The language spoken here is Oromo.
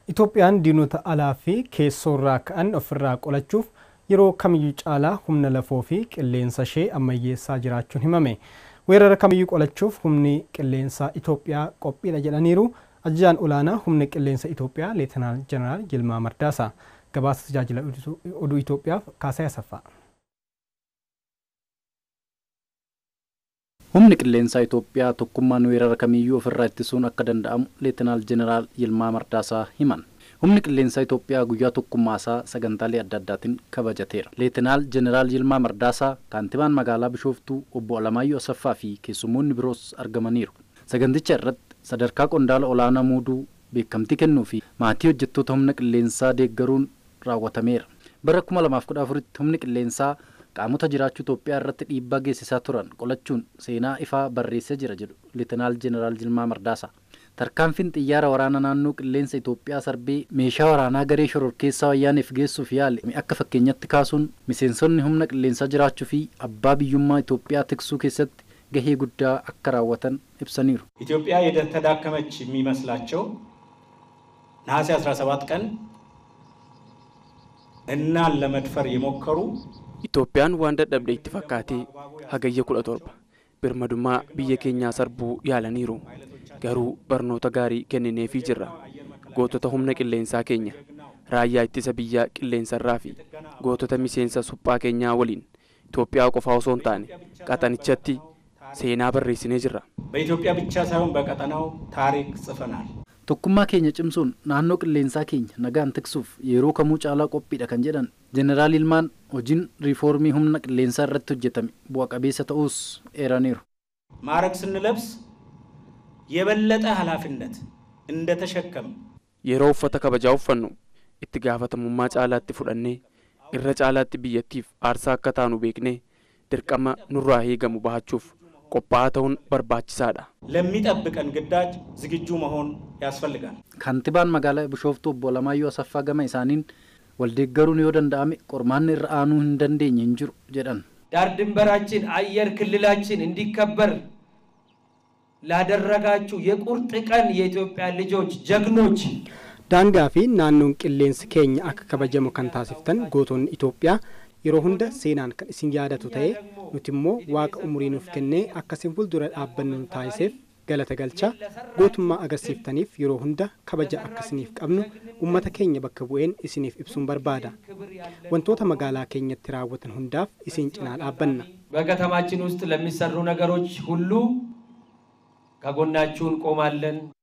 Itoophiyaan diinota alaa fi keessoorraa ka'an ofirraa qolachuuf yeroo kamiyyuu caalaa humna lafoo fi qilleensa ishee ammayyeessaa jiraachuun himame. Weerara kamiyyuu qolachuuf humni qilleensaa Itoophiyaa qophiidha jedhaniiru. Ajajaan olaanaa humna qilleensa Itoophiyaa Leetinaal Jeneraal Yilmaa Mardaasaa gabaasa tajaajila oduu Itoophiyaaf Kaasaa Asaffaa. Humni qilleensaa Itoophiyaa tokkummaan weerara kamiyyuu ofirraa ittisuun akka danda'amu Leetinaal Jeneraal Yilmaa Mardaasaa himan. Humni qilleensaa Itoophiyaa guyyaa tokkummaasaa sagantaalee adda addaatiin kabajateera. Leetinaal Jeneraal Yilmaa Mardaasaa kaantibaan magaalaa Bishooftuu obbo Alamaayyoo Asaffaa fi keessummoonni biroos argamaniiru. Saganticha irratti sadarkaa qondaala olaanaa muuduu beekamtii kennuu fi maatii hojjettoota humna qilleensaa deeggaruun raawwatameera. Bara 2014tti humni qilleensaa qaamota jiraachuu Itoophiyaa irratti dhiibbaa geessisaa turan qolachuun seenaa ifaa barreessee jira jedhu Leetinaal Jeneraal Yilmaa Mardaasaa. Tarkaanfiin xiyyaara waraana naannoo qilleensa Itoophiyaa sarbee meeshaa waraanaa garee shororkeessaa wayyaaniif geessuuf yaale akka fakkeenyatti kaasuun miseensonni humna qilleensaa jiraachuu fi abbaa biyyummaa Itoophiyaa tiksuu keessatti gahee guddaa akka raawwatan ibsaniiru። ኢትዮጵያ የተዳከመች የሚመስላቸው ነሐሴ 17 ቀን እናን ለመድፈር የሞከሩ Itoophiyaan waan dadhabde itti fakkaatee hagayya kudha torba birmadummaa biyya keenyaa sarbuu yaalaniiru garuu barnoota gaarii kennineefii jirra gootota humna qilleensaa keenya raayyaa ittisa biyyaa qilleensarraa fi gootota miseensa suphaa keenyaa waliin Itoophiyaa qofaa osoo hin taane qaxanichatti seenaa barreessinee jirra. በኢትዮጵያ ብቻ ሳይሆን በቀጠናው ታሪክ ጽፈናል። Tokkummaa keenya cimsuun naannoo qilleensaa keenya nagaan tiksuuf yeroo kamuu caalaa qophiidha kan jedhan Jeneraal Yilmaan hojiin riifoormii humna qilleensaa irratti hojjetame bu'a qabeessa ta'uus eeraniiru. ማዕረግ ስንለብስ የበለጠ ኃላፊነት እንደተሸከም Yeroo uffata kabajaa uffannu itti gaafatamummaa caalaatti fudhannee irra caalaatti biyyattiif aarsaa akka taanu beeknee dirqama nurraa eegamu bahachuuf qophaa'aa ta'uun barbaachisaadha. ለሚጠብቀን ግዳጅ ዝግጁ መሆን ያስፈልጋል። Kaantibaan magaalaa Bishooftuu obbo Alamaayyoo Asaffaa gama isaaniin waldeeggaruun yoo danda'ame qormaanni irra aanuu hin dandeenye hin jiru jedhan. ዳር ድንበራችን አየር ክልላችን እንዲከበር ላደረጋችሁ የቁርጥ ቀን የኢትዮጵያ ልጆች ጀግኖች Daangaa fi naannoon qilleensi keenya akka kabajamu kan taasiftan gootonni Itoophiyaa yeroo hunda seenaan kan isin yaadatu ta'ee nuti immoo waaqa umurii nuuf kennee akka isin fuuldura dhaabbannu nu taasiseef galata galchaa gootummaa agarsiiftaniif yeroo hunda kabaja akka isiniif qabnu uummata keenya bakka bu'een isiniif ibsuun barbaada. Wantoota magaalaa keenyatti raawwatan hundaaf isin cinaa dhaabbanna. በከተማችን ውስጥ ለሚሰሩ ነገሮች ሁሉ ከጎናችሁ እንቆማለን።